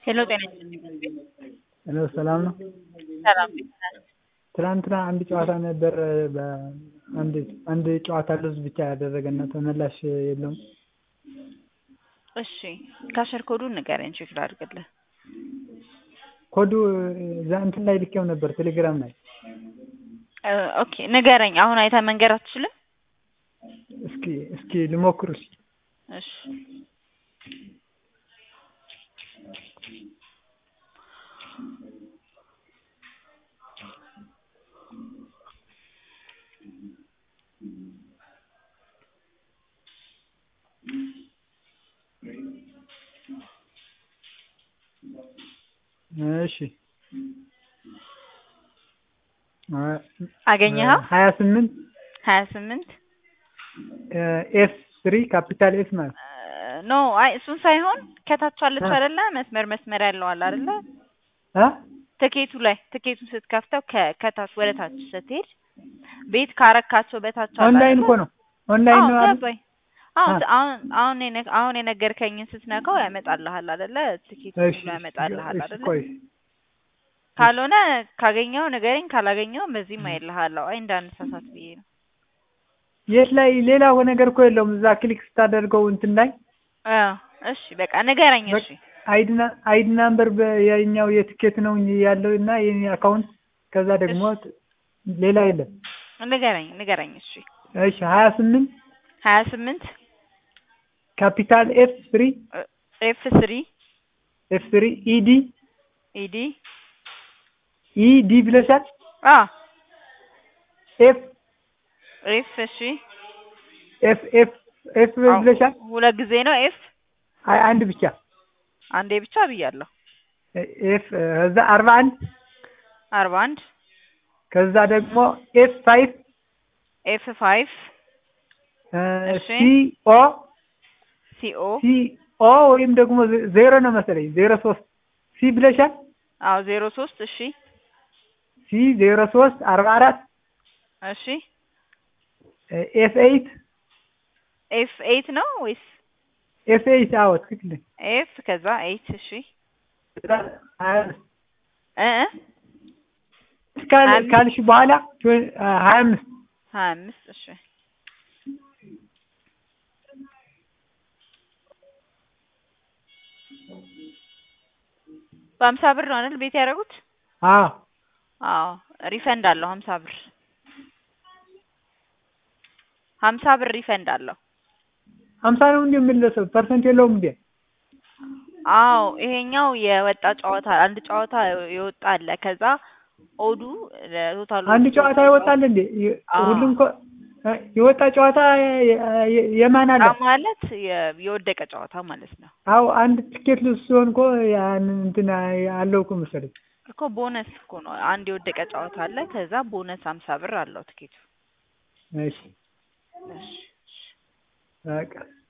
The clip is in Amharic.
ሄሎ ጤና ይስጥልኝ። ሄሎ ሰላም ነው? ሰላም ቤት ነህ? ትናንትና አንድ ጨዋታ ነበር በአንድ አንድ ጨዋታ ሉዝ ብቻ ያደረገና ተመላሽ የለውም። እሺ ካሸር ኮዱን ንገረኝ ቼክ ላድርግልህ። ኮዱ እዛ እንትን ላይ ልኬው ነበር ቴሌግራም ላይ። እ ኦኬ ንገረኝ። አሁን አይተህ መንገር አትችልም? እስኪ እስኪ ልሞክር እስኪ እሺ እሺ አገኘኸው? ሀያ ስምንት ሀያ ስምንት ኤፍ ስሪ ካፒታል ኤፍ ማለት ኖ አይ እሱን ሳይሆን ከታች አለች አይደለ? መስመር መስመር ያለው አለ አይደለ? እ ትኬቱ ላይ ትኬቱን ስትከፍተው ከ- ከታች ወደ ታች ስትሄድ ቤት ካረካቸው በታች አለ ኦንላይን አይደለ? እኮ ነው ኦንላይን አዎ ነው አይደል? ገባኝ። አሁን አ- አሁን አሁን የነ- አሁን የነገርከኝን ስትነካው ያመጣልሃል አይደለ? ትኬቱ እሺ ብሎ ያመጣልሃል እሺ አይደለ? ቆይ ካልሆነ ካገኘው ንገረኝ፣ ካላገኘው በዚህም አይልሃለሁ። አይ እንዳንሳሳት ብዬ ነው። የት ላይ ሌላ ነገር እኮ የለውም እዛ ክሊክ ስታደርገው እንትን ላይ አዎ እሺ በቃ ንገረኝ። እሺ አይድና አይዲ ናምበር የኛው የትኬት ነው እንጂ ያለው እና የኔ አካውንት ከዛ ደግሞ ሌላ የለም። ንገረኝ ንገረኝ። እሺ እሺ ሀያ ስምንት ሀያ ስምንት ካፒታል ኤፍ ስሪ ኤፍ ስሪ ኤፍ ስሪ ኢዲ ኢዲ ኢዲ ብለሻል። አ ኤፍ ኤፍ እሺ ኤፍ ኤፍ ኤፍ ብለሻል። ሁለት ጊዜ ነው ኤፍ አይ አንድ ብቻ አንዴ ብቻ ብያለሁ። ኤፍ ከዛ አርባ አንድ አርባ አንድ ከዛ ደግሞ ኤፍ ፋይቭ ኤፍ ፋይቭ እሺ። ሲ ኦ ሲኦ ሲ ኦ ወይም ደግሞ ዜሮ ነው መሰለኝ ዜሮ ሶስት ሲ ብለሻል። አዎ ዜሮ ሶስት እሺ ሲ ዜሮ ሶስት አርባ አራት እሺ ኤፍ ኤይት ኤፍ ኤይት ነው ወይስ ኤፍ ኤይት አዎ ትክክል ነኝ። ኤፍ ከዛ ኤይት እሺ ከዛ ሀያ አምስት እ እ ካል ሀያ አምስት ካልሽ በኋላ ትዌ- ሀያ አምስት ሀያ አምስት እሺ በሀምሳ ብር ነው አይደል ቤት ያደረጉት? አዎ አዎ ሪፈንድ አለው ሀምሳ ብር ሀምሳ ብር ሪፈንድ አለው። ሀምሳ ነው እንዴ የምንለሰው ፐርሰንት የለውም እንዴ? አዎ ይሄኛው የወጣ ጨዋታ አንድ ጨዋታ የወጣ አለ። ከዛ ኦዱ ቶታሉ አንድ ጨዋታ ይወጣል እንዴ? የ- አዎ። ሁሉም እኮ እ የወጣ ጨዋታ የ- የ- የማን አለ? ማለት የ- የወደቀ ጨዋታ ማለት ነው አዎ አንድ ትኬት ልስ ሲሆን እኮ ያን እንትን አለው እኮ መሰለኝ። እኮ ቦነስ እኮ ነው። አንድ የወደቀ ጨዋታ አለ። ከዛ ቦነስ ሀምሳ ብር አለው ትኬቱ። እሺ በቃ